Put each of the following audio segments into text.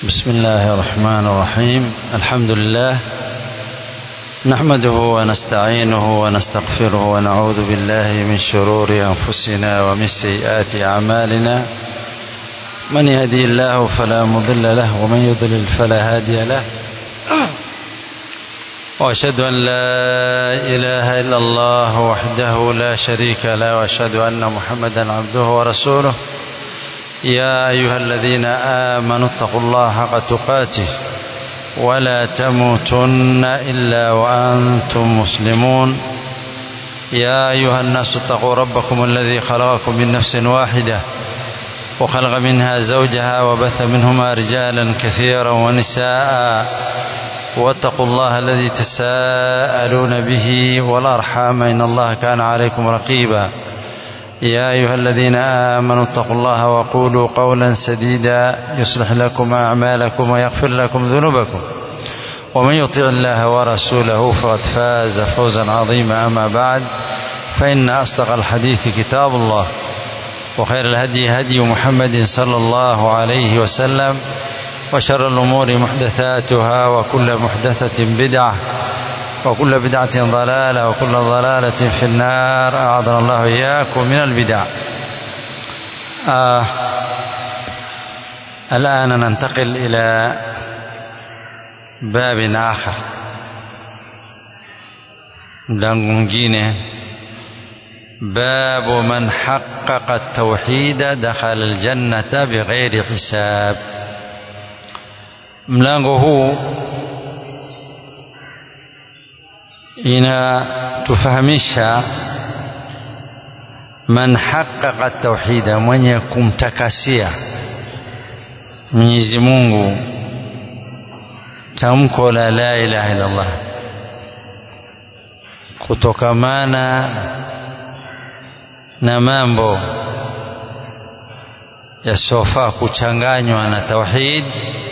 بسم الله الرحمن الرحيم الحمد لله نحمده ونستعينه ونستغفره ونعوذ بالله من شرور أنفسنا ومن سيئات أعمالنا من يهدي الله فلا مضل له ومن يضلل فلا هادي له وأشهد أن لا إله إلا الله وحده لا شريك له وأشهد أن محمدا عبده ورسوله يا أيها الذين آمنوا اتقوا الله حق تقاته ولا تموتن إلا وأنتم مسلمون يا أيها الناس اتقوا ربكم الذي خلقكم من نفس واحدة وخلق منها زوجها وبث منهما رجالا كثيرا ونساء واتقوا الله الذي تساءلون به والأرحام إن الله كان عليكم رقيبا يا أيها الذين آمنوا اتقوا الله وقولوا قولا سديدا يصلح لكم أعمالكم ويغفر لكم ذنوبكم ومن يطع الله ورسوله فقد فاز فوزا عظيما أما بعد فإن أصدق الحديث كتاب الله وخير الهدي هدي محمد صلى الله عليه وسلم وشر الأمور محدثاتها وكل محدثة بدعة وكل بدعة ضلالة وكل ضلالة في النار أعاذنا الله إياكم من البدع آه الآن ننتقل إلى باب آخر mlango mwingine باب من حقق التوحيد دخل الجنة بغير حساب mlango huu inatufahamisha man haqqaqa tauhida mwenye kumtakasia Mwenyezi Mungu tamko la la ilaha illa Allah kutokamana na mambo yasiyofaa kuchanganywa na tauhid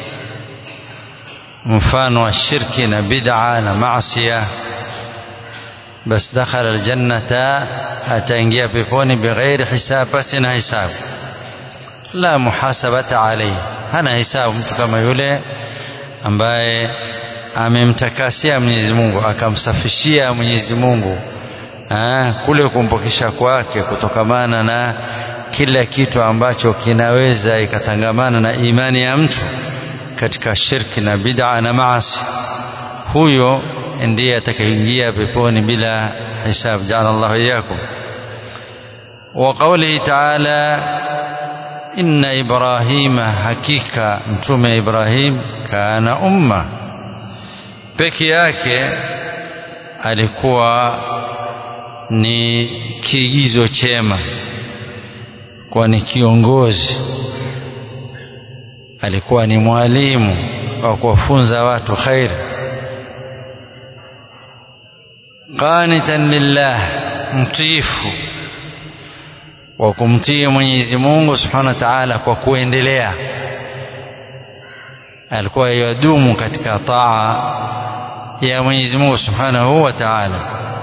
mfano wa shirki na bid'a na maasiya بس دخل الجنة أتنجي بيبوني بغير حساب بس إنها حساب لا محاسبة عليه hana hisabu mtu kama yule ambaye amemtakasia Mwenyezi Mungu akamsafishia Mwenyezi Mungu ah, kule kumpokesha kwake kutokamana na kila kitu ambacho kinaweza ikatangamana na imani ya mtu katika shirki na bid'a na maasi huyo ndiye atakayeingia peponi bila hisab ja'ala Allahu iyyakum wa qawlihi ta'ala inna ibrahima hakika mtume Ibrahim kana umma peke yake alikuwa ni kiigizo chema kwa ni kiongozi alikuwa ni mwalimu wa kuwafunza watu khairi qanitan lillah mtiifu wa kumtii Mwenyezi Mungu Subhanahu wa Ta'ala kwa kuendelea alikuwa yadumu katika taa ya Mwenyezi Mungu Subhanahu wa Ta'ala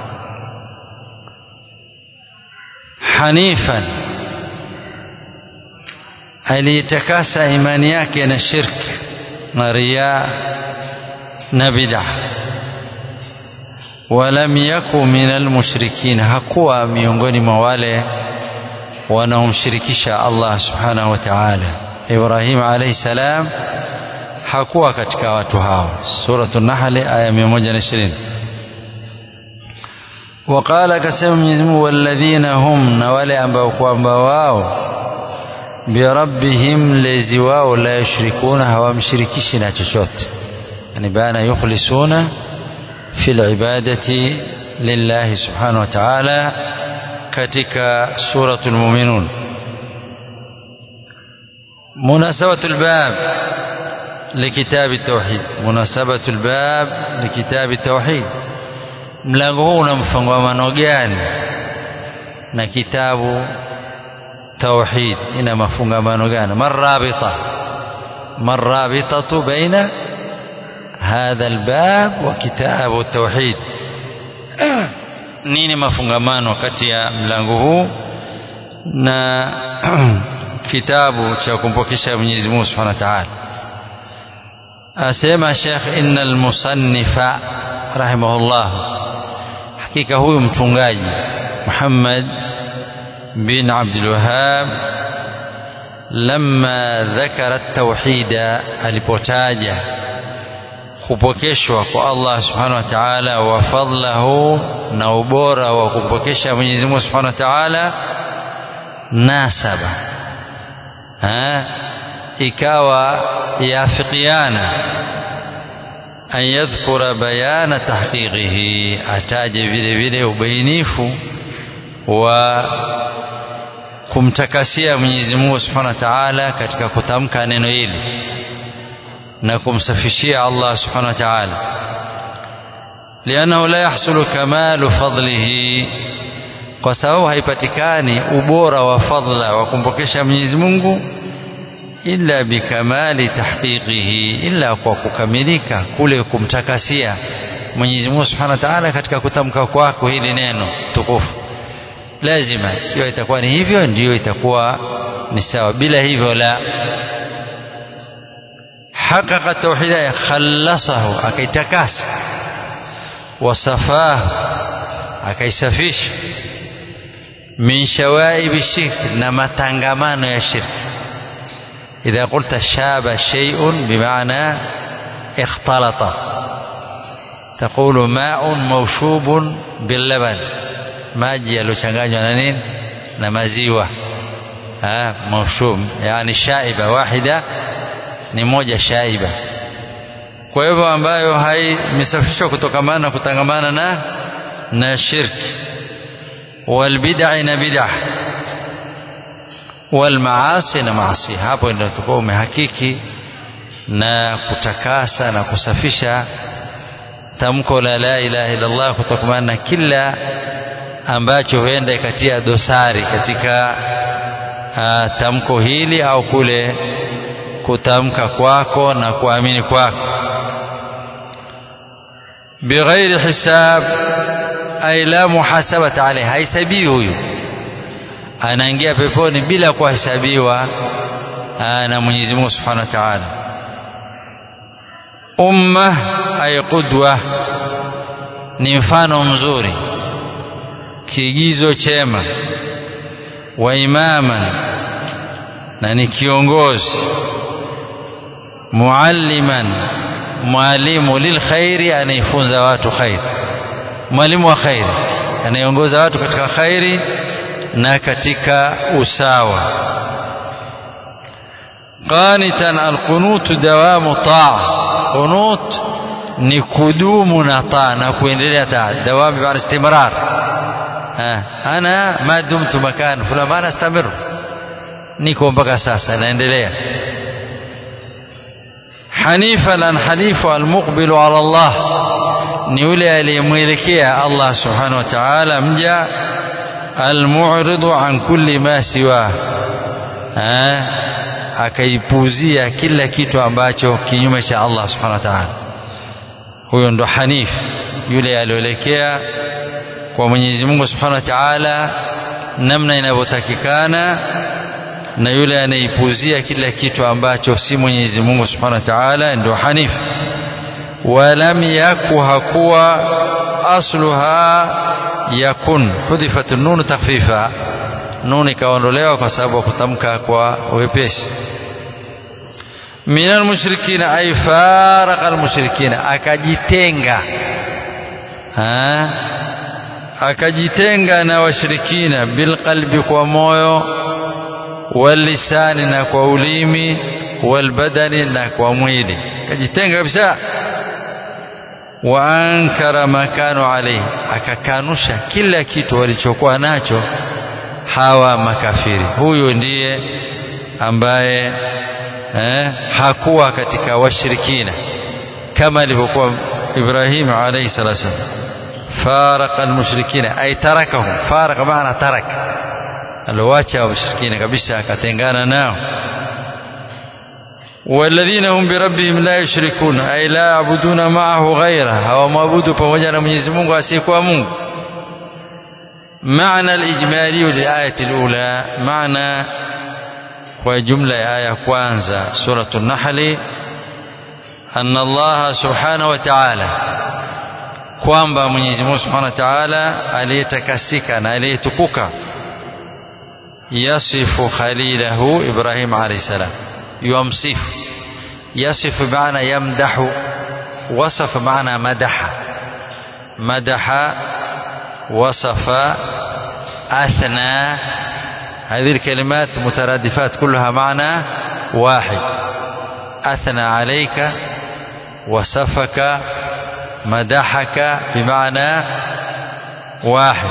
hanifan aliyetakasa imani yake na shirki na riya na bid'ah walam yaku minal mushrikin hakuwa miongoni mwa wale wanaomshirikisha Allah subhanahu wa ta'ala Ibrahim alayhi salam hakuwa katika watu hao suratul nahl aya 120 وقال akasema Mwenyezi Mungu walladhina hum na wale ambao kwamba wao birabbihim lezi wao la yushrikuna hawamshirikishi na chochote yani bana yukhlisuna في العبادة لله سبحانه وتعالى كتك سورة المؤمنون مناسبة الباب لكتاب التوحيد مناسبة الباب لكتاب التوحيد mlango huu una mfungamano gani na kitabu tauhid ina mafungamano gani marabita marabitatu baina هذا الباب وكتاب التوحيد nini mafungamano kati ya mlango huu na kitabu cha kumpokesha Mwenyezi Mungu Subhanahu wa Ta'ala asema Sheikh innal musannifa rahimahullah hakika huyu mtungaji Muhammad bin Abdul Wahhab lamma dhakara at-tauhida alipotaja kupokeshwa kwa Allah subhanahu wa ta'ala wa fadlahu na ubora wa kupokesha Mwenyezi Mungu subhanahu wa ta'ala nasaba ha? ikawa yafikiana an yadhkura bayana tahqiqihi ataje vile vile ubainifu wa kumtakasia Mwenyezi Mungu Subhanahu wa Ta'ala katika kutamka neno hili na kumsafishia Allah Subhanahu wa Ta'ala lianahu la yahsulu kamalu fadlihi kwa sababu haipatikani ubora wa fadla wa kumpokesha Mwenyezi Mungu illa bikamali tahqiqihi illa kwa kukamilika kule kumtakasia Mwenyezi Mungu Subhanahu wa Ta'ala katika kutamka kwako hili neno tukufu lazima ikiwa itakuwa ni hivyo ndiyo itakuwa ni sawa bila hivyo la حقق التوحيد خلصه akaitakasa wasafahu akaisafisha min shawaib shirk na matangamano ya shirki idha qulta shaba shay'un bimaana اختلط تقول ماء موشوب باللبن maji yaliyochanganywa na nini na maziwa ah maushub yani shaiba wahida ni moja shaiba kwa hivyo ambayo haimesafishwa kutokamana na kutangamana na na shirki walbid'a na bid'a walmaasi na maasi hapo ndio tutakuwa umehakiki na kutakasa na kusafisha tamko la la ilaha illa Allah kutokamana na kila ambacho huenda ikatia dosari katika uh, tamko hili au kule kutamka kwako na kuamini kwako bighairi hisab ay la muhasabata alayhi haisabiwi huyu anaingia peponi bila kuhesabiwa na Mwenyezi Mungu Subhanahu wa Ta'ala umma ay qudwa ni mfano mzuri kiigizo chema wa imaman na ni kiongozi mualliman mwalimu lilkhairi anayefunza watu khairi mwalimu wa khairi anayeongoza watu katika khairi na katika usawa qanitan alqunutu dawamu taa qunut ni kudumu na taa na kuendelea taa dawamu bi istimrar ana ma dumtu makan fulani maana astamir niko mpaka sasa naendelea hanifan an hanifu almuqbilu ala Allah ni yule aliyemwelekea Allah subhanahu wa ta'ala mja almu'ridu an kulli ma siwa akaipuzia kila kitu ambacho kinyume cha Allah subhanahu wa ta'ala huyo ndo hanif yule aliyoelekea kwa Mwenyezi Mungu Subhanahu wa Ta'ala namna inavyotakikana na yule anaipuzia kila kitu ambacho si Mwenyezi Mungu Subhanahu wa Ta'ala ndio hanif walam yaku hakuwa asluha yakun hudifat nun takhfifa nun ikaondolewa kwa sababu ya kutamka kwa wepesi minal mushrikina ay faraqa almushrikina akajitenga ha akajitenga na washirikina bilqalbi kwa moyo walisani na kwa ulimi walbadani na kwa mwili akajitenga kabisa wa ankara makanu alayhi akakanusha kila kitu walichokuwa nacho hawa makafiri huyu ndiye ambaye eh, hakuwa katika washirikina kama alivyokuwa Ibrahim alayhi salatu wasallam فارق المشركين أي تركهم فارق معنى ترك الواجه المشركين كبسا كتنغانا ناو والذين هم بربهم لا يشركون أي لا يعبدون معه غيره هو معبود فوجنا من يزمون واسيكوا مونغ معنى الإجمالي للآية الأولى معنى وجملة آية كوانزا سورة النحل anna Allah subhanahu wa ta'ala kwamba Mwenyezi Mungu subhanahu wa ta'ala aliyetakasika na aliyetukuka yasifu khalilahu Ibrahim alayhi salam yumsifu yasifu maana yamdahu وصف معنى مدح مدح وصف أثنى هذه الكلمات مترادفات كلها معنى واحد أثنى عليك وصفك مدحك بمعنى واحد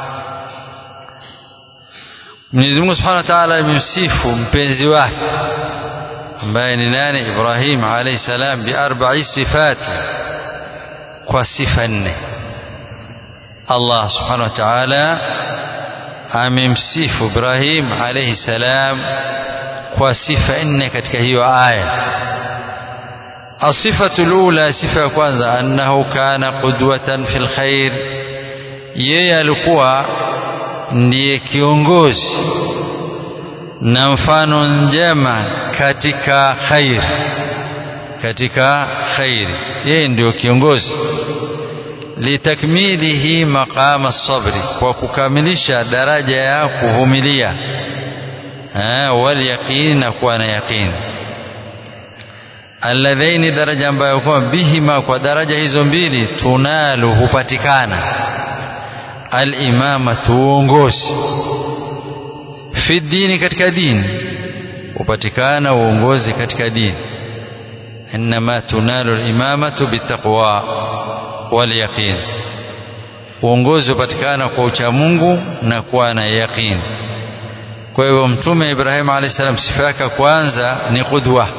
Mwenyezi Mungu Subhanahu wa Ta'ala amemsifu mpenzi wake ambaye ni nani Ibrahim alayhi salam bi arba'i sifati kwa sifa nne Allah Subhanahu wa Ta'ala amemsifu Ibrahim alayhi salam kwa sifa nne katika hiyo aya الصفة الأولى صفة kwanza أنه كان قدوة في الخير yeye alikuwa ndiye kiongozi na mfano njema katika khair katika khairi yeye ndio kiongozi litakmilihi maqama sabri kwa kukamilisha daraja ya kuvumilia wal yaqin na kuwa na yaqin alladhaini daraja ambayo kwa bihima kwa daraja hizo mbili tunalu hupatikana al-imamatu uongozi fi dini katika dini hupatikana uongozi katika dini inma tunalu al-imamatu bitaqwa wal yaqin uongozi hupatikana kwa ucha Mungu na kuwa na yaqin kwa hivyo mtume Ibrahim alayhi salam sifa yake kwanza ni qudwa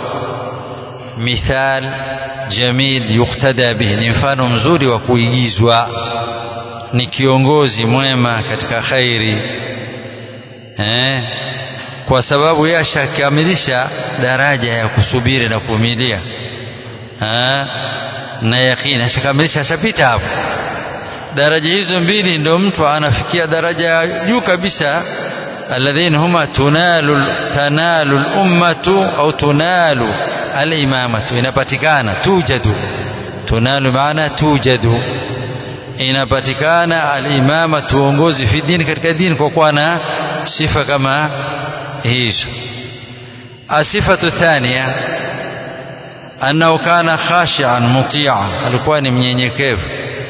mithal jamil yuktada bihi ni mfano mzuri wa kuigizwa ni kiongozi mwema katika khairi eh, kwa sababu yeye ashakamilisha daraja ya kusubiri na kuvumilia eh, na yakini ashakamilisha ashapita hapo daraja hizo mbili ndio mtu anafikia daraja ya juu kabisa alladhina huma tunalu tanalu al-ummatu au tunalu al-imamatu inapatikana tujadu tunalu maana tujadu inapatikana al-imama uongozi fi dini katika dini kwa kuwa na sifa kama hizo asifatu thania annahu kana khashi'an muti'an alikuwa ni mnyenyekevu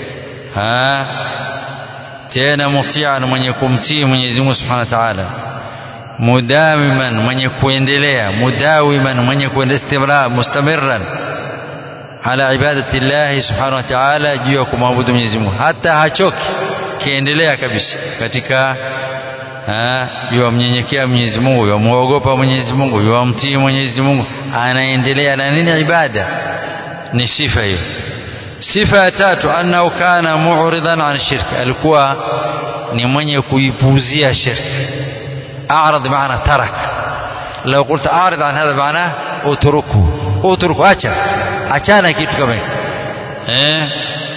ha tena muti'an mwenye kumtii Mwenyezi Mungu Subhanahu wa Ta'ala mudamiman mwenye kuendelea mudawiman mwenye kuendelea istimrar mustamirran ala ibadati Allah subhanahu wa ta'ala juu ya kumwabudu Mwenyezi Mungu hata hachoki kiendelea kabisa katika yuamnyenyekea Mwenyezi Mungu yuamuogopa Mwenyezi Mungu yuamtii Mwenyezi Mungu anaendelea na nini ibada ni sifa hiyo sifa ya tatu annahu kana mu'ridan an shirki alikuwa ni mwenye kuipuuzia shirki a'rad maana tarak لو قلت أعرض عن هذا معناه اتركه اتركه acha achana kitu kama hiki eh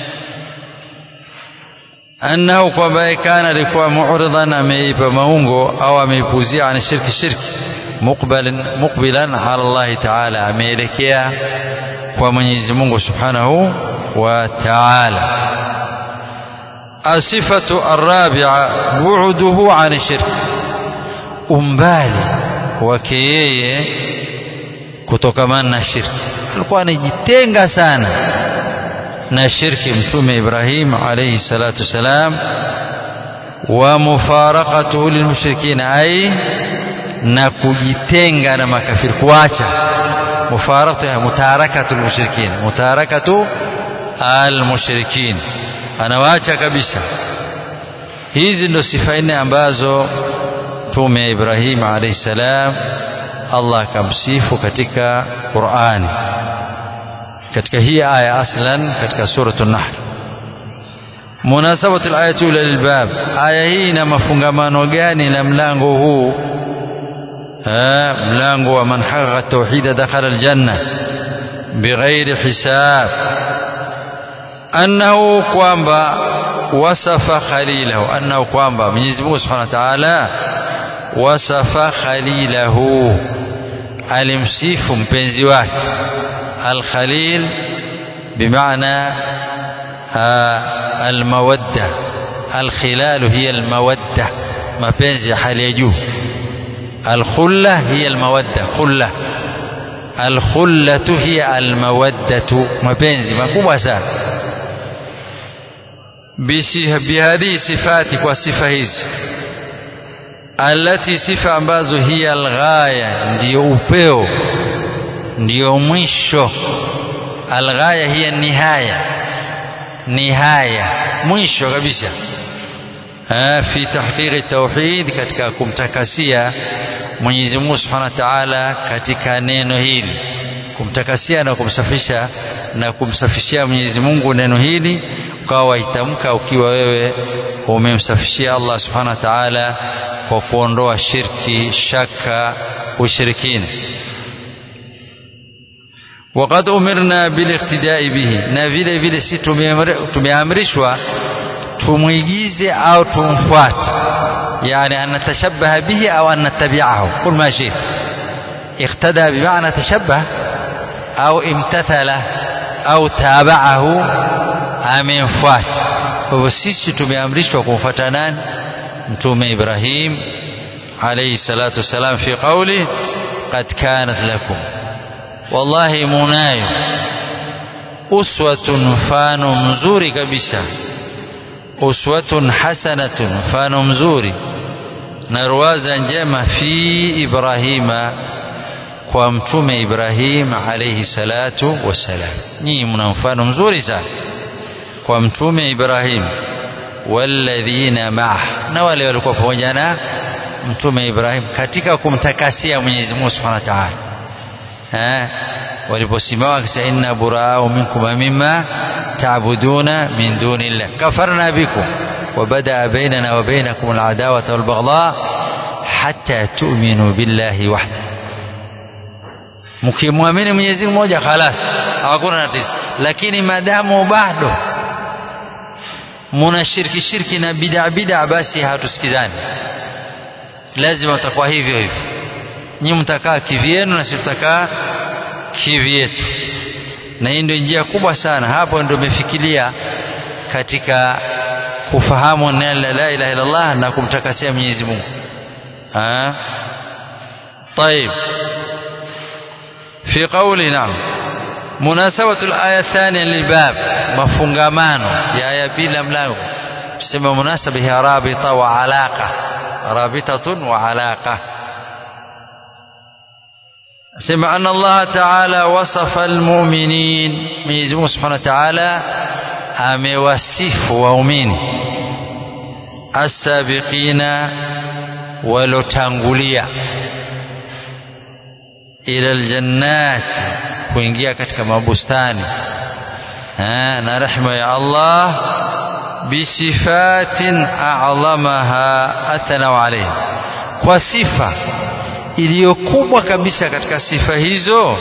annahu kwamba kana alikuwa mu'ridan ameipa maungo au ameipuzia an shirki shirki muqbalan muqbilan ala Allah ta'ala ameelekea kwa Mwenyezi Mungu Subhanahu wa Ta'ala asifatu arabi'a bu'duhu an shirk umbali wake yeye kutokamana na shirki alikuwa anajitenga sana na shirki mtume Ibrahim alayhi salatu salam wa mufaraqatuhu lilmushrikin ay na kujitenga na makafiri kuacha mufaraqatu mutarakatu almushrikin mutarakatu almushrikin anawaacha kabisa hizi ndo sifa nne ambazo mtume Ibrahim alayhi salam Allah akamsifu katika Qur'ani katika hii aya aslan katika suratul nahl munasabatu alayatu lilbab aya hii ina mafungamano gani na mlango huu mlango wa man haqqaqa tauhid dakhala aljanna bighairi hisab annahu kwamba wasafa khalilahu annahu kwamba Mwenyezi Mungu Subhanahu wa Ta'ala wasafa khalilahu alimsifu mpenzi wake الخليل بمعنى المودة الخلال هي المودة mapenzi hali ya juu alkhulla hiya almawadda khulla alkhullatu hiya almawaddatu mapenzi makubwa sana bihadhihi sifati kwa sifa hizi alati sifa ambazo hiya alghaya ndiyo upeo ndiyo mwisho alghaya hiya nihaya nihaya mwisho kabisa fi tahqiqi tauhid katika kumtakasia Mwenyezi Mungu Subhanahu wa Ta'ala katika neno hili kumtakasia na kumsafisha na kumsafishia Mwenyezi Mungu neno hili ukawa waitamka ukiwa wewe umemsafishia Allah Subhanahu wa Ta'ala kwa kuondoa shirki shaka ushirikina وقد أمرنا بالاقتداء به na vile vile si tumeamrishwa tumwigize au tumfuate yani an natashabbaha bihi au an nattabi'ahu kul ma shi iqtada bima'na tashabbah au imtathala au taba'ahu amemfuata kwa hivyo sisi tumeamrishwa kumfuata nani mtume Ibrahim alayhi salatu wasalam fi qawli qad kanat lakum wallahi munayo uswatun mfano mzuri kabisa uswatun hasanatun mfano mzuri na ruwaza njema fi ibrahima kwa mtume ibrahim alayhi salatu wassalam nyinyi mna mfano mzuri sana kwa mtume ibrahim walladhina ma'ah na wale walikuwa pamoja na mtume ibrahim katika kumtakasia mwenyezi Mungu subhanahu wa ta'ala eh waliposimama akisema inna buraa'u minkum mimma ta'buduna min dunillah kafarna bikum وبدأ بيننا وبينكم العداوة والبغضاء حتى تؤمنوا بالله وحده mkimwamini Mwenyezi Mungu mmoja khalas hakuna tatizo lakini madamu bado muna shirki shirki na bid'a bid'a basi hatusikizani lazima utakuwa hivyo hivyo nyinyi mtakaa kivyenu na sisi tutakaa kivyetu na hii ndio njia kubwa sana hapo ndio umefikiria katika kufahamu neno la ilaha illa Allah na kumtakasia Mwenyezi Mungu ah طيب في قولي نعم مناسبة الآية الثانية للباب مفungamano ya aya bila mlango tuseme munasaba ya rabita wa alaqa rabitatun wa alaqa sema anna Allah ta'ala wasafa almu'minin Mwenyezi Mungu Subhanahu wa Ta'ala amewasifu waumini as-sabiqina walotangulia ila aljannati kuingia katika mabustani na rehema ya Allah bisifatin a'zamaha athanau alayhi kwa sifa iliyokubwa kabisa katika sifa hizo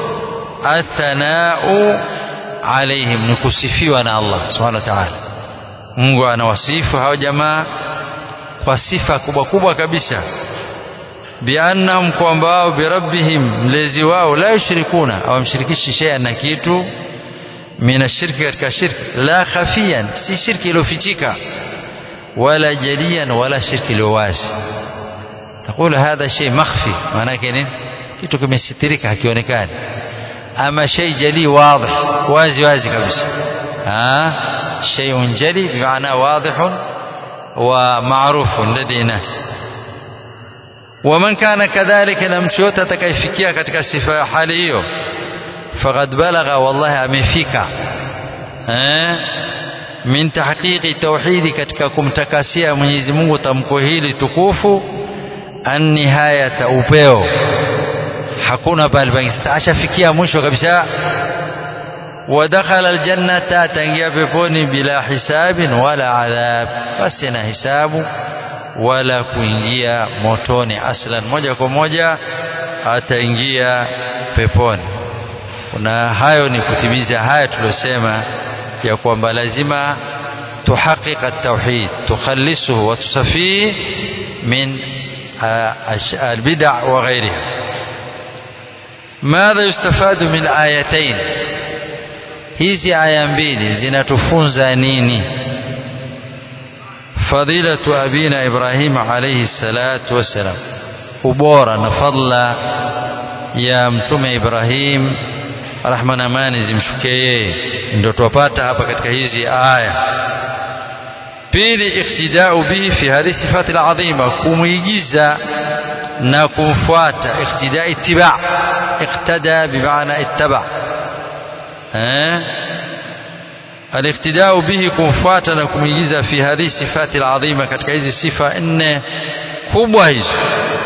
athanau alaihim ni kusifiwa na Allah subhanahu wa ta'ala Mungu anawasifu hao jamaa kwa sifa kubwa kubwa kabisa biannahum kwamba wao birabbihim mlezi wao la yushrikuna awamshirikishi shay'an na kitu mina shirki katika shirki la khafiyan si shirki iliyofichika wala jaliyan wala shirki iliyo wazi تقول هذا شيء مخفي معناه nini kitu kimesitirika hakionekani ama shay jali wadih wazi wazi kabisa ah shay'un jali bimaana wadih wa ma'ruf ladi nas ومن كان كذلك لم شوت atakayefikia katika sifa ya hali hiyo faqad balagha wallahi amefika eh min tahqiqi tauhidi katika kumtakasia Mwenyezi Mungu tamko hili tukufu annihayata upeo hakuna pale pangi sasa ashafikia mwisho kabisa ودخل الجنة تنجي peponi bila hisabin wala adhab basi na hisabu wala kuingia motoni aslan moja kwa moja ataingia peponi na hayo ni kutimiza haya tuliyosema ya kwamba lazima tuhakik at-tauhid tukhallisuhu wa tusafii min albid'a wa ghairiha madha yustafadu min ayatain hizi aya mbili zinatufunza nini fadilatu abina ibrahim alayhi salatu wassalam ubora na fadla ya mtume ibrahim rahma na amani zimshukie yeye ndio tuwapata hapa katika hizi aya pili iktidau bihi fi hadhihi sifati alazima kumuigiza na kumfuata iktida ittiba iqtada bimaana ittaba eh الاقتداء به kumfuata na kumuigiza fi hadhihi sifati alazima katika hizi sifa nne kubwa hizo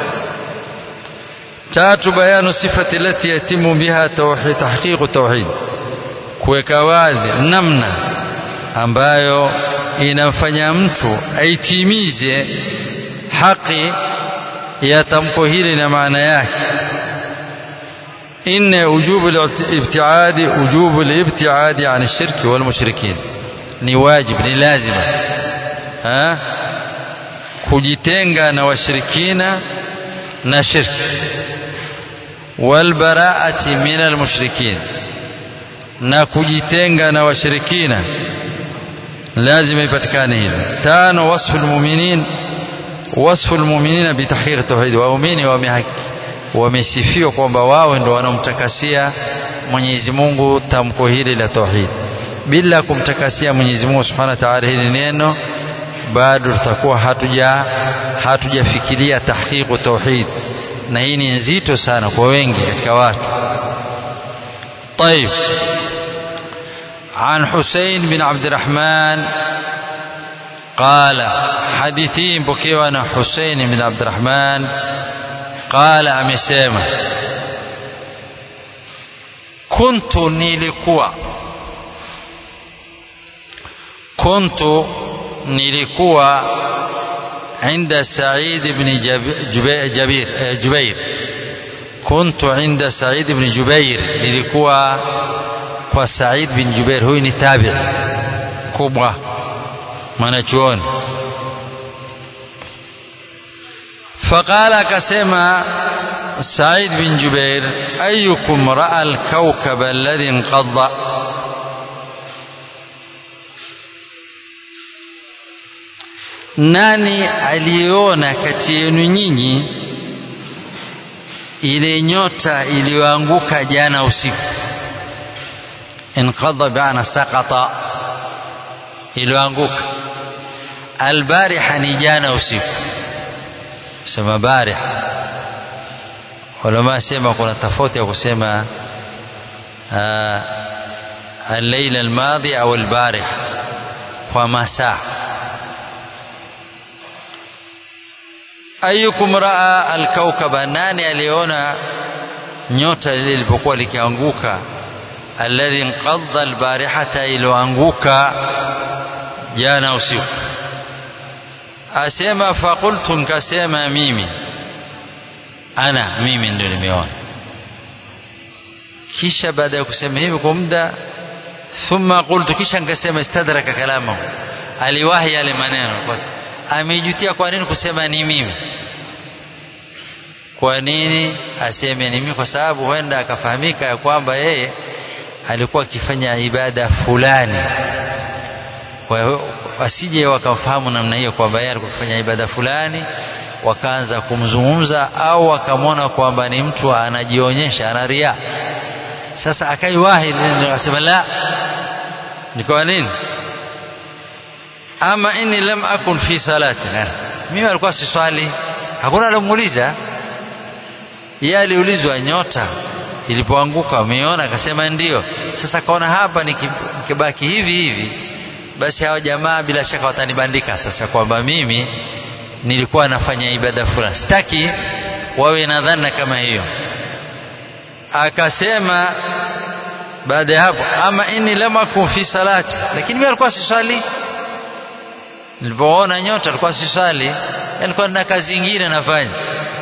tatu bayanu sifati lati yatimu biha tauhid tahqiqu tauhid kuweka wazi namna ambayo inamfanya mtu aitimize haki ya tamko hili na maana yake إن وجوب الابتعاد وجوب الابتعاد عن الشرك والمشركين ni wajib ni lazima ha kujitenga na washirikina na shirki walbaraati min almushrikin na kujitenga na washirikina lazima ipatikane hilo tano wasfu almu'minin wasfu almu'minina bitahqiq tauhid waumini wamehaki wamesifiwa kwamba wao ndio wanaomtakasia Mwenyezi Mungu tamko hili la tauhid bila kumtakasia Mwenyezi Mungu Subhanahu wa Ta'ala hili neno bado tutakuwa hatuja hatujafikiria tahqiqu tauhid na hii ni nzito sana kwa wengi katika watu طيب عن حسين بن عبد الرحمن قال حديثين بكيوانا حسين بن عبد الرحمن قال amesema kuntu nilikuwa kuntu nilikuwa عند سعيد بن جبير جبير كنت عند سعيد بن جبير nilikuwa kwa Said bin Jubair huyu ni tabi kubwa mwanachuoni فقال كسما سعيد بن جبير أيكم رأى الكوكب الذي انقض nani aliona kati yenu nyinyi ile nyota iliyoanguka jana usiku inqadha biana saqata iliyoanguka albariha ni jana usiku sema barih ulama sema kuna tofauti ya kusema الليل الماضي أو البارح ومساء أيكم رأى الكوكب nani aliona nyota lile lilipokuwa likianguka alladhi inqadha albarihata iliyoanguka jana usiku asema faqultu nkasema mimi ana mimi ndio nimeona kisha baada ya kusema hivi kwa muda thumma qultu kisha nikasema istadraka kalamahu aliwahi yale maneno kwa amejutia kwa nini kusema ni mimi kwa nini aseme ni mimi kwa sababu huenda akafahamika ya kwamba yeye alikuwa akifanya ibada fulani kwa hiyo wasije wakamfahamu namna hiyo kwamba yeye alikuwa akifanya ibada fulani wakaanza kumzungumza au wakamwona kwamba ni mtu anajionyesha ana ria sasa akaiwahi akasema la ni kwa nini ama inni lam akun fi salati mimi alikuwa siswali hakuna alomuuliza yeye aliulizwa nyota ilipoanguka ameona akasema ndio sasa kaona hapa nikibaki hivi hivi basi hao jamaa bila shaka watanibandika sasa kwamba mimi nilikuwa nafanya ibada fulani sitaki wawe na dhana kama hiyo akasema baada ya hapo ama inni lam akun fi salati lakini mimi alikuwa siswali nilipoona nyota alikuwa siswali alikuwa na kazi nyingine nafanya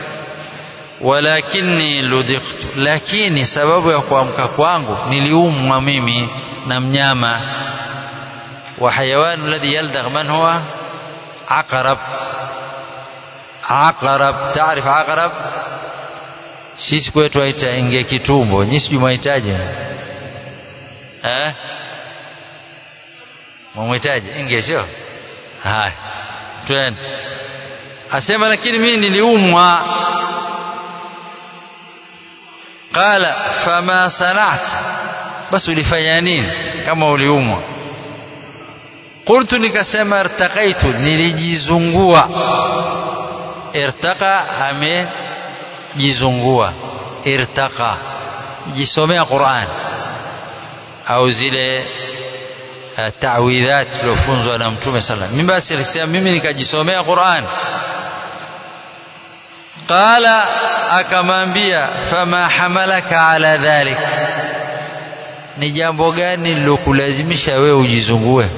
walakini ludhiqtu lakini sababu ya kuamka kwangu niliumwa mimi na mnyama wa hayawan alladhi yaldagh man huwa aqrab aqrab taarif aqrab sisi kwetu waita inge kitumbo nyinyi sijui mwahitaji eh mwamhitaji inge sio haya twende asema lakini mimi niliumwa qala fama sana'ta basi ulifanya nini kama uliumwa qultu nikasema irtaqaitu nilijizungua irtaqa amejizungua irtaqa jisomea Qur'an au zile ta'widhat tuliofunzwa na mtume sallallahu mimi basi alisema mimi nikajisomea Qur'an qala akamwambia fama hamalaka ala dhalik ni jambo gani lilokulazimisha wewe ujizungue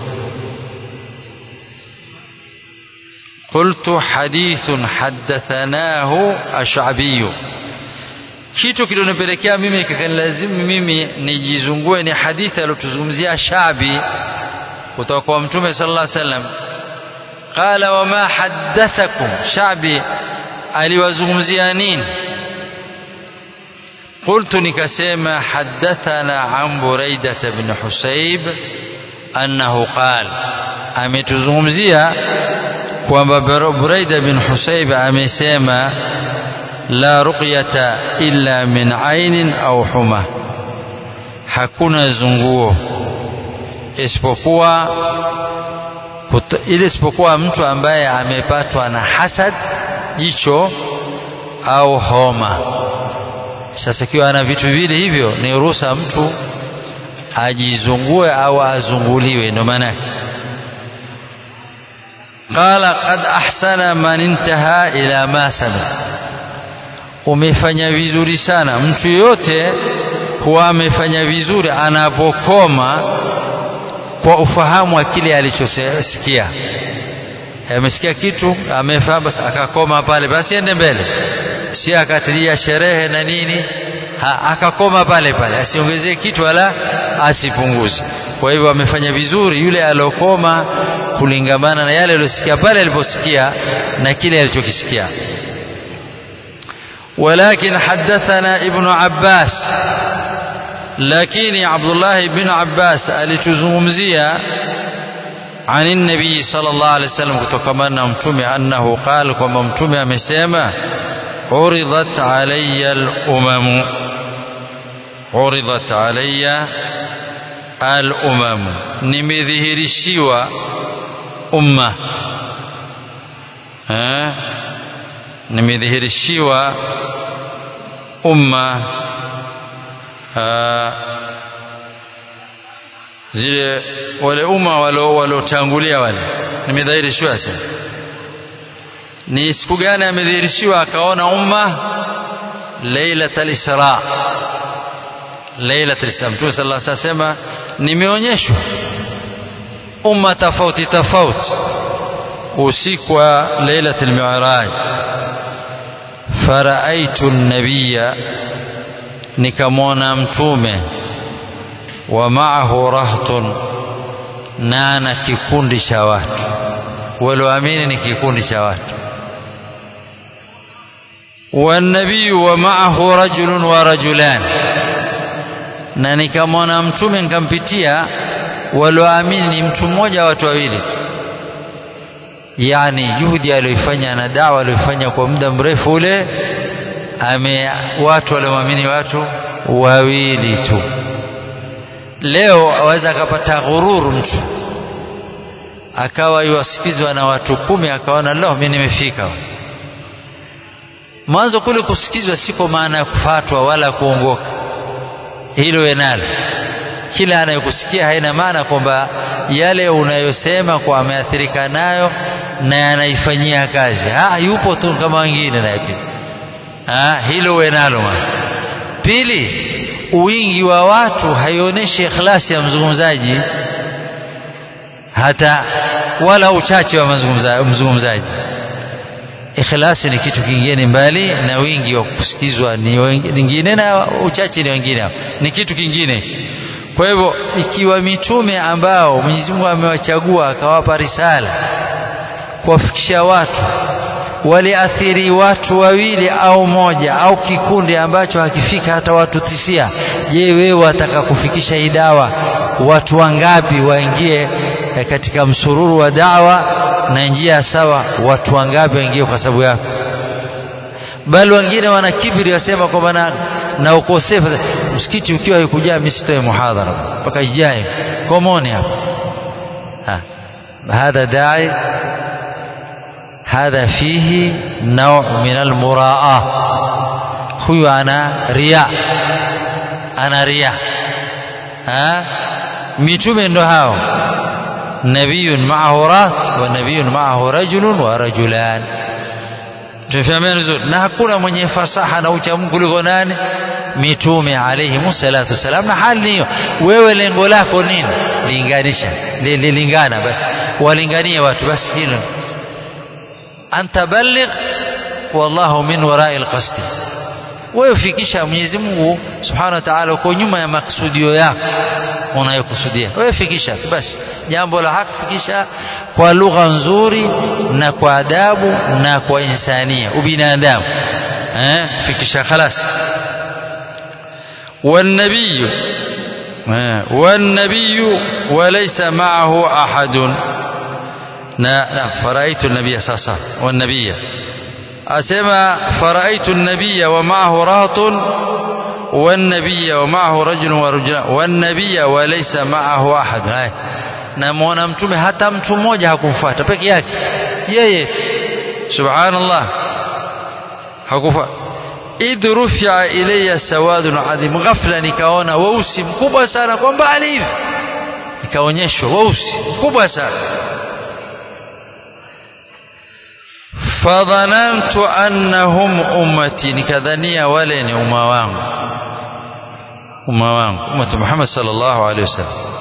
قلت حديث حدثناه الشعبي kitu kilionipelekea mimi kikanilazimu mimi nijizungue ni hadithi aliyotuzungumzia Shabi kutoka kwa Mtume sallallahu alaihi wasallam qala wama haddathakum Shabi aliwazungumzia nini قلت nikasema حدثنا عن بريدة بن حسيب أنه قال ametuzungumzia kwamba Buraida bin Husayb amesema la ruqyata illa min ainin au huma hakuna zunguo isipokuwa ile isipokuwa mtu ambaye amepatwa na hasad jicho au homa sasa ikiwa ana vitu vile hivyo ni ruhusa mtu ajizungue au azunguliwe ndio maana قال قد أحسن من انتهى إلى ما سمع umefanya vizuri sana mtu yote huwa amefanya vizuri anapokoma kwa ufahamu wa kile alichosikia amesikia kitu amefahamu basi akakoma pale basi ende mbele si akatilia sherehe na nini ha, akakoma pale pale asiongezee kitu wala asipunguze kwa hivyo amefanya vizuri yule aliokoma kulingamana na yale aliyosikia pale aliposikia na kile alichokisikia ولكن حدثنا ابن عباس لكن عبد الله بن عباس alituzungumzia عن النبي صلى الله عليه وسلم kutokana na mtume annahu qala kwamba mtume amesema uridat alayya al-umam uridat alayya al-umam nimedhihirishiwa umma eh nimedhihirishiwa umma zile wale umma waliotangulia wale nimedhihirishiwa sasa ni siku gani amedhihirishiwa akaona umma lailatul isra lailatul isra mtume sallallahu alaihi wasallam nimeonyeshwa umma tofauti tofauti usiku wa lailatul mi'raj faraaitu an-nabiyya nikamwona mtume wa ma'ahu rahtun na na kikundi cha watu walioamini ni kikundi cha watu والنبي ومعه رجل ورجلان na nikamwona mtume nikampitia walioamini ni mtu mmoja watu wawili tu yani juhudi aliyoifanya na dawa aliyoifanya kwa muda mrefu ule ame watu waliomwamini watu wawili tu leo aweza akapata ghururu mtu akawa yuwasikizwa na watu kumi akaona leo mimi nimefika mwanzo kule kusikizwa siko maana ya kufatwa wala kuongoka hilo enalo kila anayekusikia haina maana kwamba yale unayosema kwa ameathirika nayo na anaifanyia kazi ha, yupo tu kama wengine naye pia ha, hilo uwe nalo pili wingi wa watu haionyeshi ikhlasi ya mzungumzaji hata wala uchache wa mzungumzaji ikhlasi ni kitu kingine mbali na wingi wa kusikizwa ni wengine na uchache ni wengine ni kitu kingine kwa hivyo ikiwa mitume ambao Mwenyezi Mungu amewachagua akawapa risala kuwafikisha watu waliathiri watu wawili au moja au kikundi ambacho hakifika hata watu tisia je wewe wataka kufikisha hii dawa watu wangapi waingie katika msururu wa dawa na njia sawa watu wangapi waingie kwa sababu yako bali wengine wana kibri wasema kwamba na, na ukosefu msikiti ukiwa haikujaa mimi sitoe muhadhara mpaka ijae komoni hapa هذا داعي هذا فيه نوع من المراءة هو أنا رياء أنا رياء ها ميتوم ndo hao نبي معه رات ونبي معه رجل ورجلان tumefahamia vizuri na hakuna mwenye fasaha na ucha Mungu kuliko nani mitume alayhi salatu wasalam na hali hiyo wewe lengo lako nini linganisha lilingana basi walinganie watu basi hilo anta balligh wallahu min warai alqasd wewe fikisha Mwenyezi Mungu Subhanahu wa Ta'ala uko nyuma ya maksudio yako unayokusudia wewe fikisha basi jambo la haki fikisha kwa lugha nzuri na kwa adabu na kwa insania ubinadamu eh fikisha خلاص والنبي والنبي وليس معه أحد لا فرأيت النبي صلى الله عليه وسلم والنبي أسمى فرأيت النبي ومعه رهط والنبي ومعه رجل ورجلان والنبي وليس معه أحد هاي namuona mtume hata mtu mmoja hakumfuata peke yake yeye subhanallah hakufa idh rufia ilayya sawadun adhim ghafla nikaona weusi mkubwa sana kwa mbali hivi nikaonyeshwa weusi mkubwa sana fadhanantu annahum ummati nikadhania wale ni umma wangu umma wangu ummati Muhammad sallallahu alaihi wasallam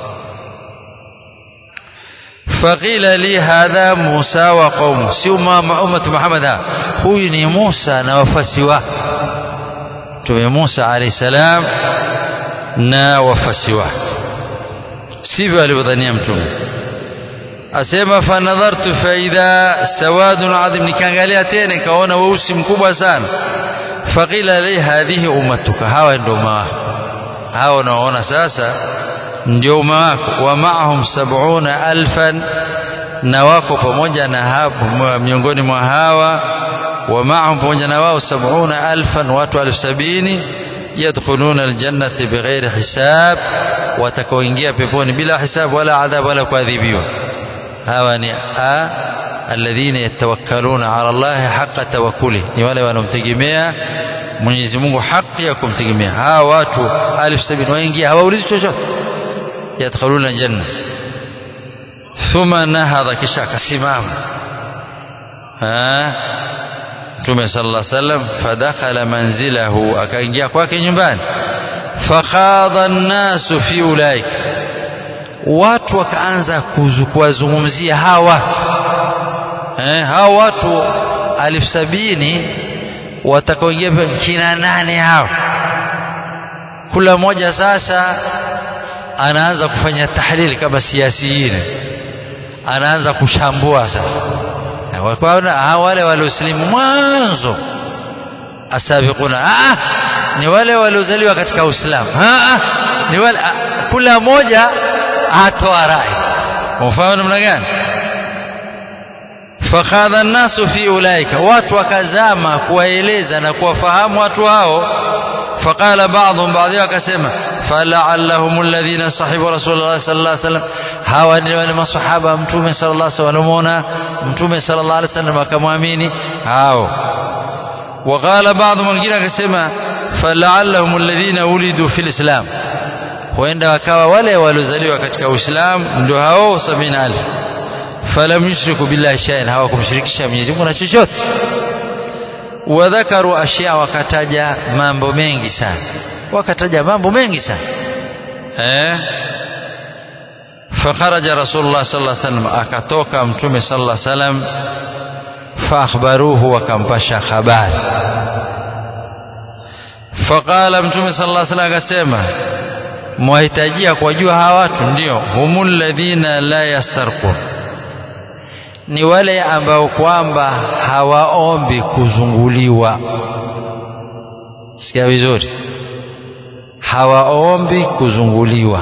فقيل لي هذا موسى وقومه si ummatu Muhammad huyu ni Musa na wafasi wake Mtume Musa alayhi salam na wafasi wake sivyo alivyodhania mtume asema fanadhartu faidha sawadun adhim nikaangalia tena nikaona weusi mkubwa sana faqila li hadhihi ummatuka hawa ndio umma wako hawa unaoona sasa ndio umma wako wa maahum sab'una alfan na wako pamoja na hapo miongoni mwa hawa wa maahum pamoja na wao sab'una alfan watu elfu sabini yadkhuluna aljannati bighairi hisab watakaoingia peponi bila hisab wala adhab wala kuadhibiwa hawa ni a alladhina yatawakkaluna ala Allah haqqa tawakkuli ni wale wanaomtegemea Mwenyezi Mungu haki ya kumtegemea hawa watu elfu sabini waingia hawaulizi chochote yadkhuluna janna thumma nahadha kisha akasimama Mtume sallallahu alaihi wasallam fadakhala manzilahu akaingia kwake nyumbani fakhadha an-nasu fi ulaik watu wakaanza kuwazungumzia hawa eh hawa watu alif sabini watakaoingia kina nane hao kula mmoja sasa anaanza kufanya tahlili kama siasiini anaanza kushambua sasa wakaona wale waliosilimu mwanzo asabiquna ah ni wale waliozaliwa katika Uislamu ah ni wale kula moja atoa rai ufahamu namna gani fakhadha nasu fi ulaika watu wakazama kuwaeleza na kuwafahamu watu hao faqala ba'dhum baadhi wakasema fala'allahum alladhina sahibu rasulullah sallallahu alaihi wasallam hawa ni wale masahaba mtume sallallahu alaihi wasallam wanamuona mtume sallallahu alaihi wasallam akamwamini hao وقال بعضهم wengine akasema fala'allahum alladhina ulidu fil islam huenda wakawa wale waliozaliwa katika uislamu ndio hao 70000 falam yushriku billahi shay'an hawakumshirikisha Mwenyezi Mungu na chochote wadhakaru ashya wakataja mambo mengi sana wakataja mambo mengi sana eh فخرج رسول الله صلى الله عليه وسلم akatoka mtume صلى الله عليه وسلم فاخبروه wakampasha habari فقال mtume صلى الله عليه وسلم akasema mwahitajia kuwajua hawa watu ndio humul ladhina la yastarqun ni wale ambao kwamba hawaombi kuzunguliwa sikia vizuri hawaombi kuzunguliwa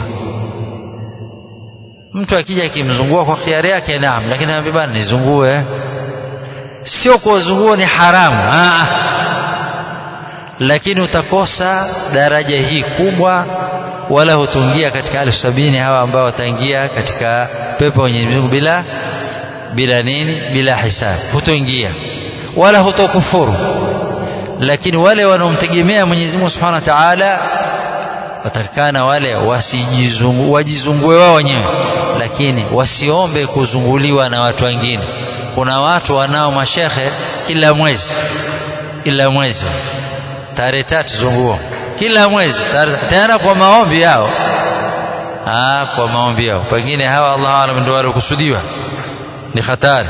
mtu akija akimzungua kwa khiari yake naam lakini anambia bana nizungue sio kuwazungua ni haramu Aa. lakini utakosa daraja hii kubwa wala hutungia katika elfu sabini hawa ambao wataingia katika pepo wenye Mungu bila bila nini bila hisabu hutoingia wala hutokufuru lakini wale wanaomtegemea Mwenyezi Mungu Subhanahu wa Ta'ala watakana wale wasijizungu wajizungue wao wenyewe lakini wasiombe kuzunguliwa na watu wengine kuna watu wanao mashehe kila mwezi kila mwezi tarehe tatu zunguo kila mwezi tena kwa maombi yao ah kwa maombi yao pengine hawa Allah alam ndio waliokusudiwa ni hatari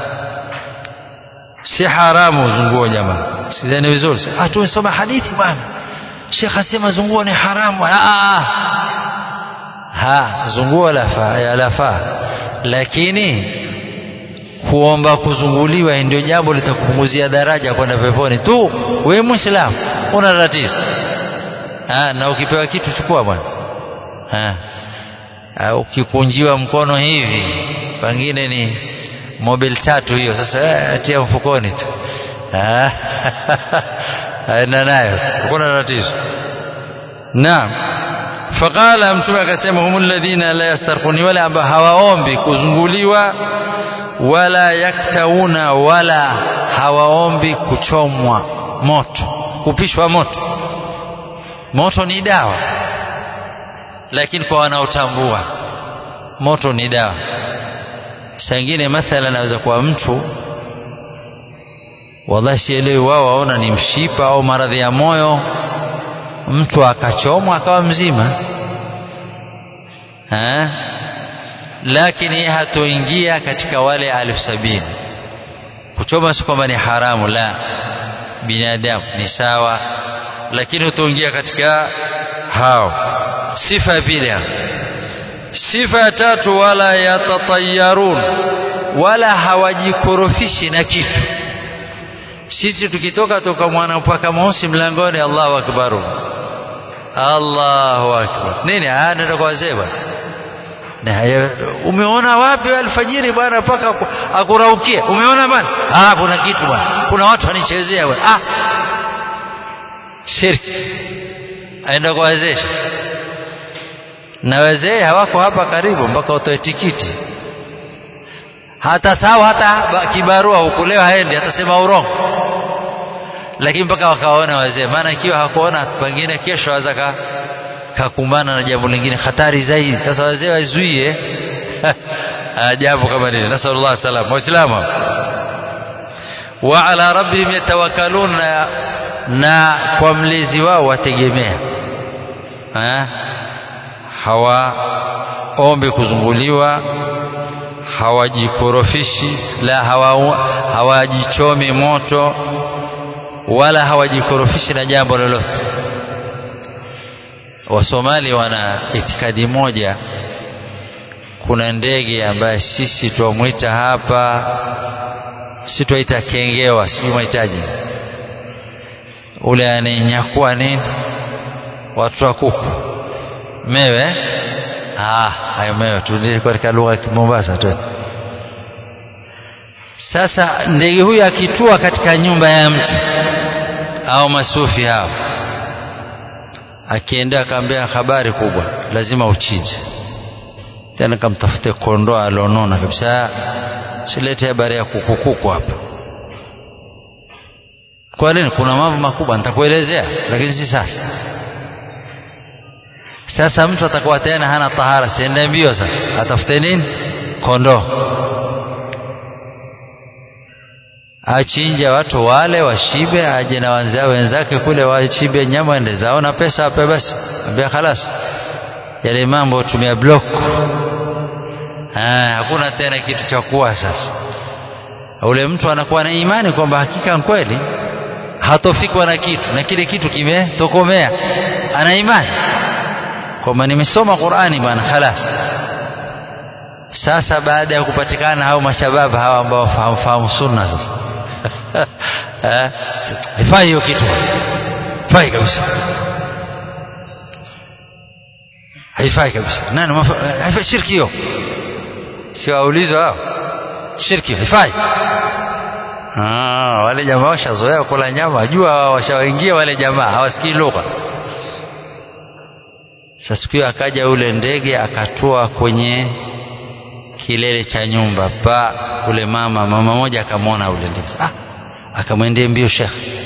si haramu zunguo jamaa sidhani vizuri ah tumesoma hadithi bwana Sheikh asema zunguo ni haramu ah ah ha zunguo la fa la fa lakini kuomba kuzunguliwa ndio jambo litakupunguzia daraja kwenda peponi tu wewe muislamu una tatizo ah na ukipewa kitu chukua bwana ah ukikunjiwa mkono hivi pengine ni mobile tatu hiyo sasa atia mfukoni tu aenda nayo hakuna tatizo naam faqala mtume akasema humul ladhina la yastarquni wala ambao hawaombi kuzunguliwa wala yaktauna wala hawaombi kuchomwa moto kupishwa moto moto ni dawa lakini kwa wanaotambua moto ni dawa sangine mathala anaweza kuwa mtu wallahi sielewi wao waona ni mshipa au maradhi ya moyo mtu akachomwa akawa mzima ha? lakini yeye hatoingia katika wale alfu sabini kuchoma si kwamba ni haramu la binadamu ni sawa lakini hutoingia katika hao sifa ya pili sifa ya tatu wala yatatayarun wala hawajikorofishi na kitu sisi tukitoka toka mwana mpaka mosi mlangoni Allahu akbar Allahu akbar nini ah ndio kwa wazee bwana na umeona wapi alfajiri bwana mpaka akuraukie umeona bwana ah kuna kitu bwana kuna watu wanichezea bwana ah shirki aenda kwa wazee na wazee hawako hapa karibu mpaka utoe tikiti hata sawa hata kibarua hukulewa haendi atasema urongo lakini mpaka wakaona wazee maana ikiwa hakuona pengine kesho aweza kakumbana na jambo lingine hatari zaidi sasa wazee wazuie jambo kama lile nasallallahu salam waislamu wa ala rabbihim yatawakkalun na, na kwa mlezi wao wategemea hawaombi kuzunguliwa hawajikorofishi la hawajichomi hawa moto wala hawajikorofishi na jambo lolote wasomali wana itikadi moja kuna ndege ambaye sisi twamwita hapa si twaita kengewa sijui mwahitaji ule anayenyakua nini watu wa kuku mewe ah hayo mewe tu katika lugha ya Mombasa tu sasa ndege huyu akitua katika nyumba ya mtu au masufi hao akienda akaambia habari kubwa lazima uchinje tena kamtafute kondoo alionona kabisa silete habari ya kukukuku hapa kwa nini kuna mambo makubwa nitakuelezea lakini si sasa sasa mtu atakuwa tena hana tahara siende mbio sasa atafute nini kondoo achinje watu wale washibe aje na wanzao wenzake kule washibe nyama ende zao na pesa ape basi ambia khalas yale mambo tumia block ah hakuna tena kitu cha kuwa sasa ule mtu anakuwa na imani kwamba hakika kweli hatofikwa na kitu na kile kitu kimetokomea ana imani kwamba nimesoma Qur'ani bwana khalas sasa baada ya kupatikana hao mashabab hawa ambao fahamu sunna sasa eh haifai hiyo kitu haifai kabisa haifai kabisa nani haifai shirki hiyo si waulizwa hao shirki haifai ah wale jamaa washazoea kula nyama wajua washawaingia wale jamaa hawasikii lugha sasa siku hiyo akaja ule ndege akatua kwenye kilele cha nyumba pa ule mama mama moja akamwona ule ndege ah akamwendea mbio shekhe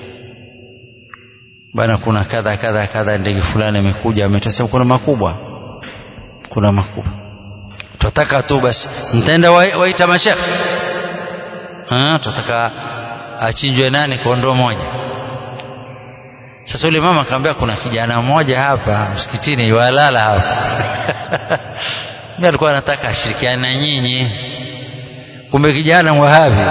bana kuna kadha kadha kadha ndege fulani amekuja ametasema kuna makubwa kuna makubwa tunataka tu basi mtaenda waita mashekhe ah tunataka achinjwe nani kondoo moja sasa yule mama akamwambia kuna kijana mmoja hapa msikitini yualala hapa mimi alikuwa anataka ashirikiane na nyinyi kumbe kijana mwahabi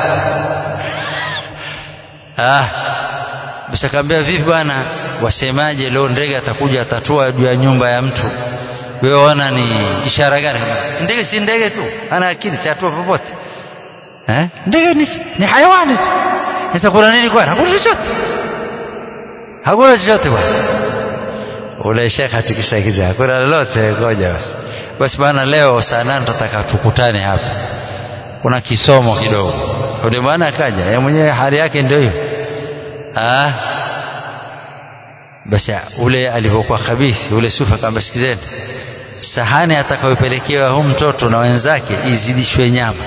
ah basi akamwambia vipi bwana wasemaje leo ndege atakuja atatua juu ya nyumba ya mtu wewe ona ni ishara gani ndege si ndege tu ana akili si atua popote eh ndege ni, ni hayawani tu sasa kuna nini kwani hakuna chochote hakuna chochote bwana ule shekhe atikishakiza hakuna lolote ngoja basi basi bwana leo saa nane tutataka tukutane hapa kuna kisomo kidogo ule bwana akaja yeye mwenyewe hali yake ndio hiyo ah basi ule alivyokuwa khabithi ule sufa akamwambia sikizeni sahani atakayopelekewa huyu mtoto na wenzake izidishwe nyama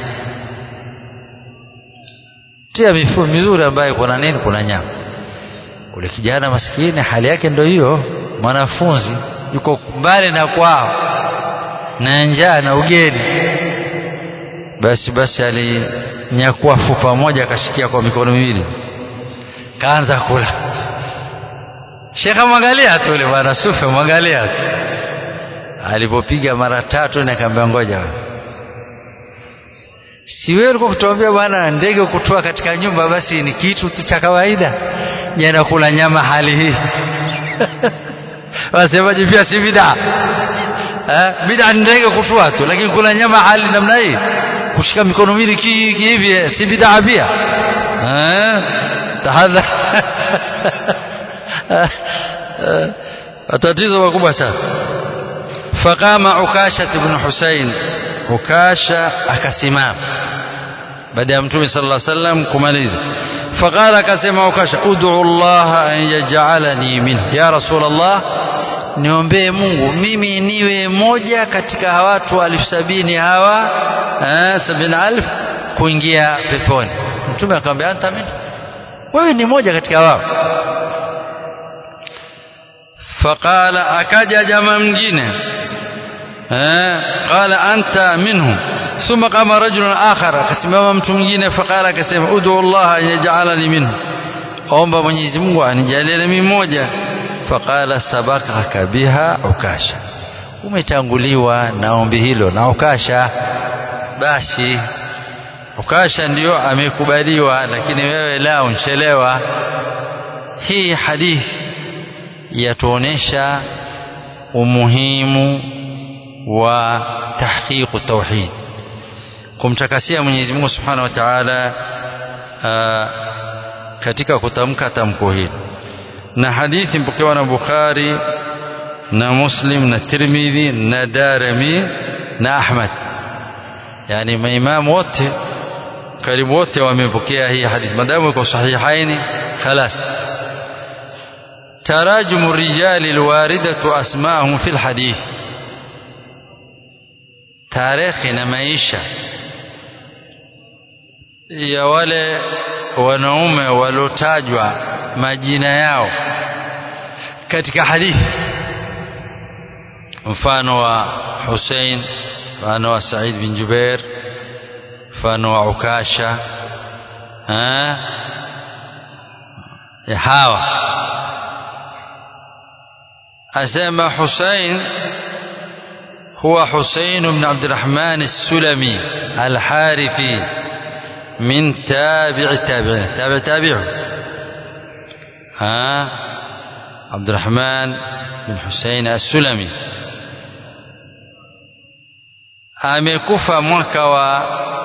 tia mifumo mizuri ambayo kuna nini kuna nyama ule kijana maskini hali yake ndio hiyo mwanafunzi yuko mbali na kwao na njaa na ugeni basi basi alinyakua fupa moja akashikia kwa mikono miwili kaanza kula shekha mwangalia tu yule bwana sufe mwangalia tu alipopiga mara tatu na akaambia ngoja si wewe ulikuwa kutuambia bwana ndege kutoa katika nyumba basi ni kitu tu cha kawaida jana kula nyama hali hii wasemaje pia si bid'a eh bid'a ndege kutoa tu lakini kula nyama hali namna hii kushika mikono miwili hivi si bid'a pia eh tahadhar tatizo makubwa sana faqama ukasha ibn husain ukasha akasimama baada ya mtume sallallahu alaihi wasallam kumaliza faqala akasema ukasha ud'u Allah an yaj'alani min ya rasul Allah niombee Mungu mimi niwe moja katika watu elfu sabini hawa eh sabini alf kuingia peponi mtume akamwambia anta min wewe ni moja katika wao faqala akaja jamaa mwingine eh qala anta minhum ثم قام رجل آخر akasimama mtu mwingine faqala akasema ud'u Allah an yaj'alani minhum omba Mwenyezi Mungu anijalie mimi mmoja faqala sabaqaka biha ukasha umetanguliwa na ombi hilo na ukasha basi ukasha ndio amekubaliwa lakini wewe la unchelewa hii hadithi yatuonesha umuhimu wa tahqiqu tauhid kumtakasia Mwenyezi Mungu Subhanahu wa Ta'ala katika kutamka tamko hili na hadithi mpokewa na Bukhari na Muslim na Tirmidhi na Darimi na Ahmad yani maimamu wote karibu wote wamepokea hii hadithi madamu iko sahihaini خلاص تراجم الرجال الواردة أسماءهم في الحديث تاريخ na maisha ya wale wanaume waliotajwa majina yao katika hadithi mfano wa Hussein mfano wa Said bin Jubair mfano wa Ukasha ya hawa asema Hussein هو حسين بن عبد الرحمن السلمي الحارثي من تابع التابعين تابع تابعه ها عبد الرحمن بن حسين السلمي amekufa mwaka wa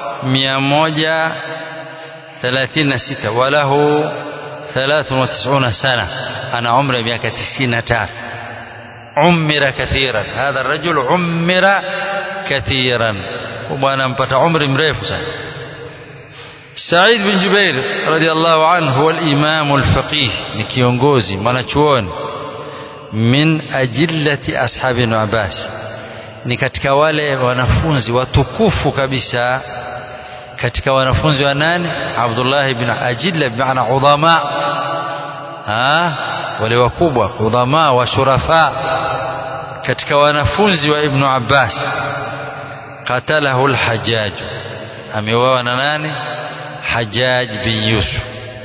136 walahu 93 sana ana umri miaka 93 عمر كثيرا هذا الرجل عمر كثيرا وبانا mpata umri mrefu sana سعيد بن جبير رضي الله عنه هو الإمام الفقيه ni kiongozi mwanachuoni min ajillati ashabi ibn Abbas ni katika wale wanafunzi watukufu kabisa katika wanafunzi wa nani Abdullah ibn Ajilla bimaana udhama ha wale wakubwa udhama wa shurafa katika wanafunzi wa ibn Abbas qatalahu al-Hajjaj ameuawa na nani Hajjaj bin Yusuf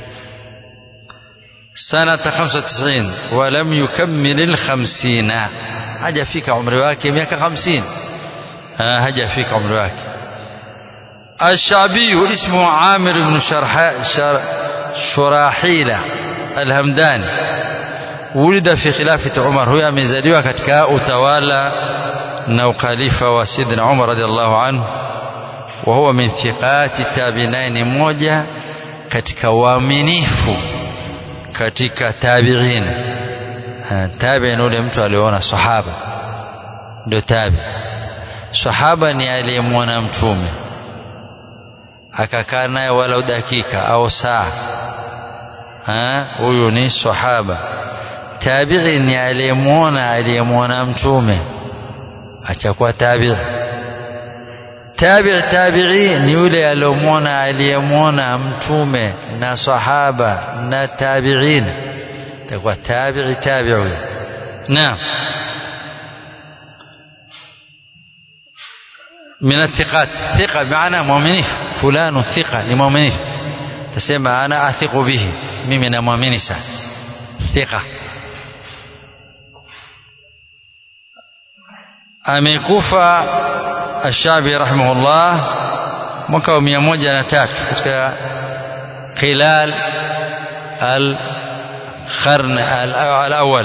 سنة 95 ولم يكمل الخمسين haja fika umri wake miaka 50 haja fika umri wake الشعبي اسمه عامر بن شرح شر شراحيل الهمداني ولد في خلافة عمر هو amezaliwa katika utawala na ukhalifa wa Sidna Umar radhiallahu anhu وهو من ثقات التابعين mmoja katika waaminifu katika tabi'in tabi'in ule mtu aliona sahaba ndio tabi sahaba ni aliyemwona mtume akakaa naye walau dakika au saa huyu ni sahaba tabi'i ni aliyemwona aliyemwona mtume achakuwa tabi'i tabi'i tabi'i ni yule aliyomwona aliyemwona mtume na sahaba na tabi'in takuwa tabi'i tabi'i naam من الثقات ثقة بمعنى مؤمنين فلان ثقة لمؤمنين تسمى أنا أثق به ممن مؤمن ثقة amekufa Ash-Shabi rahimahullah mwaka wa 103 katika khilal al-qarn al-awwal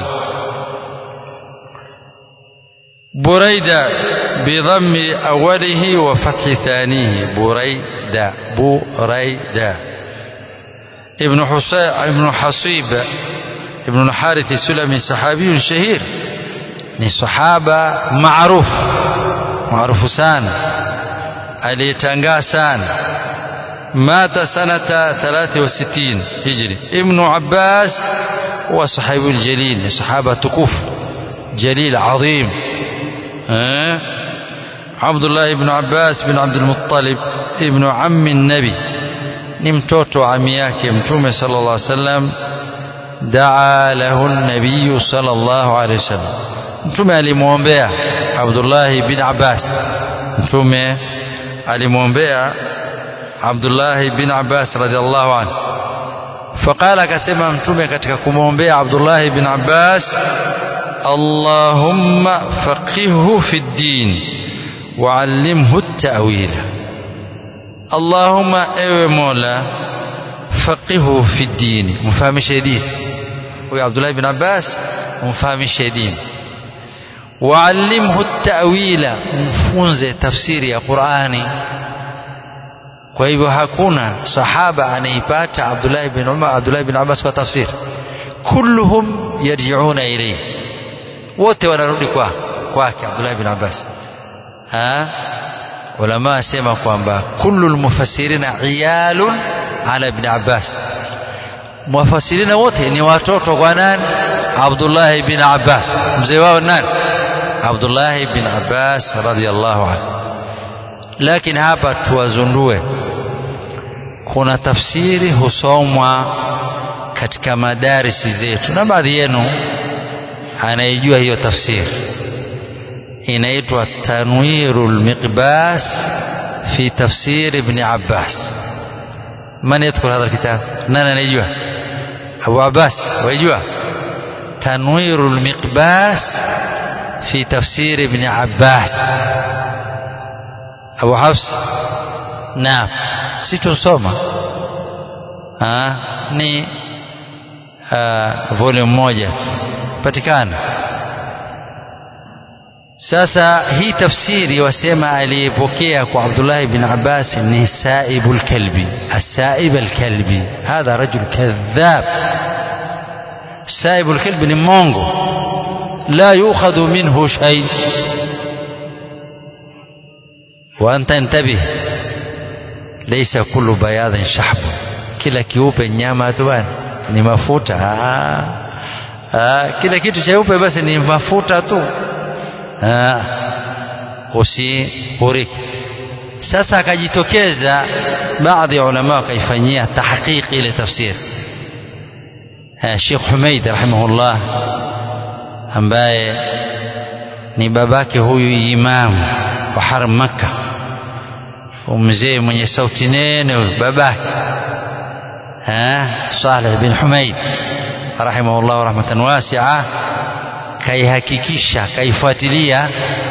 بريدة بضم أوله وفتح ثانيه بريدة بريدة ابن حسين ابن حصيب ابن الحارث السلمي صحابي شهير ni sahaba maarufu maarufu sana aliyetangaa sana mata sanata 63 hijri ibnu abbas huwa sahibu ljalil ni sahaba tukufu jalil adhim عبد الله بن عباس بن عبد المطلب ابن عم النبي ni mtoto wa ami yake mtume sallallahu alaihi wasallam daa lahu an-nabiy sallallahu alaihi wasallam mtume alimwombea Abdullah bin Abbas mtume alimwombea Abdullah bin Abbas radhiallahu anhu faqala akasema mtume katika kumwombea Abdullah bin Abbas Allahumma faqihhu fi din wa'allimhu at-ta'wil Allahumma ewe Mola faqihhu fi din mfahamishe dini huyo Abdullah bin Abbas mfahamishe dini waallimhu tawila mfunze tafsiri ya Qur'ani kwa hivyo hakuna sahaba anaipata Abdullah ibn Umar Abdullah ibn Abbas kwa tafsiri kulluhum yarji'una ilayhi wote wanarudi kwa kwake Abdullah ibn Abbas ha ulama asema kwamba kullu almufassirina iyalun ala ibn Abbas mufassirina wote ni watoto kwa nani Abdullah ibn Abbas mzee wao nani Abdullah ibn Abbas radhiyallahu anhu lakini hapa tuwazundue kuna tafsiri husomwa katika madarisi zetu na baadhi yenu anaijua hiyo tafsiri inaitwa tanwirul miqbas fi tafsir ibn Abbas من يذكر هذا الكتاب نانا نيجوا أبو عباس ويجوا تنوير المقباس في تفسير ابن عباس أبو حفص نعم ستو سوما ها ni uh, volume moja patikana sasa hii tafsiri wasema aliyepokea kwa Abdullah ibn Abbas ni Saibu al-Kalbi as-Saib al-Kalbi hadha rajul kadhab Saibu al-Kalbi ni mongo la yukhadhu minhu shay wa anta intabih laysa kullu bayadin shahb kila kiupe nyama tu bwana ni mafuta ah, ah, kila kitu cheupe basi ni mafuta tu usihuriki sasa akajitokeza baadhi ya ulama wakaifanyia tahqiq ile tafsiri Sheikh Humaid rahimahullah ambaye ni babake huyu imamu wa haram Makka mzee mwenye sauti nene huyu babake Saleh bin Humaid rahimahullah rahmatan wasi'a kaihakikisha kaifuatilia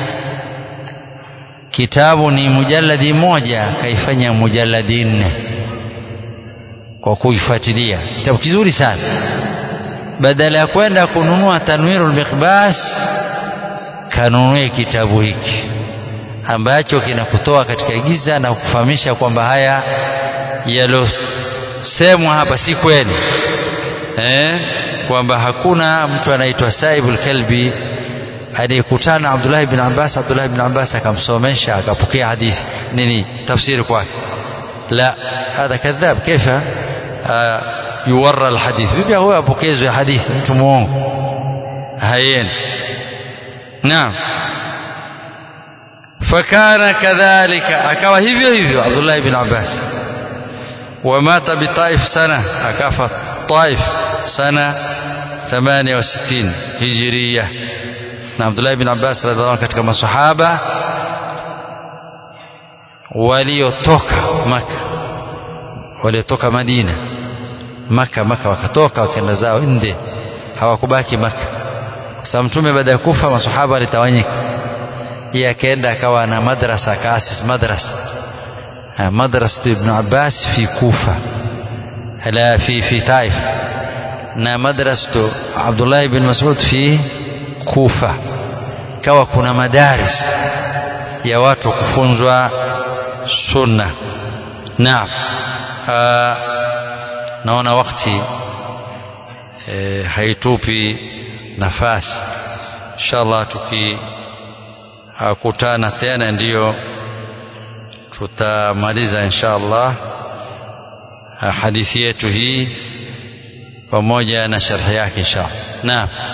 kitabu ni mujalladi moja kaifanya mujalladi nne kwa kuifuatilia kitabu kizuri sana badala ya kwenda kununua tanwirul miqbas kanunue kitabu hiki ambacho kinakutoa katika giza na kufahamisha kwamba haya yalosemwa hapa si kweli eh? kwamba hakuna mtu anaitwa Saibul Kalbi aliyekutana Abdullah ibn Abbas Abdullah ibn Abbas akamsomesha akapokea hadithi nini tafsiri kwake la hadha kadhab kaifa yuwarra alhadith vipi huyo apokezwe hadithi mtu muongo hayendi naam fakana kadhalika akawa hivyo hivyo Abdullah ibn Abbas ومات بطائف سنة أكافى طائف سنة 68 هجرية na Abdullah ibn Abbas radhiallahu anhu katika masahaba waliotoka Maka waliotoka Madina Maka Maka wakatoka wakaenda zao nde hawakubaki Maka kwa sababu mtume baada ya kufa masahaba walitawanyika yeye akaenda akawa na madrasa akaasis madrasa madrasa ibn Abbas fi Kufa la fi fi Taif na madrasa Abdullah ibn Mas'ud fi Kufa kawa kuna madaris ya watu kufunzwa sunna naam naona wakati e, haitupi nafasi inshallah tukikutana tena ndiyo tutamaliza inshallah hadithi yetu hii pamoja na sharhi yake inshallah naam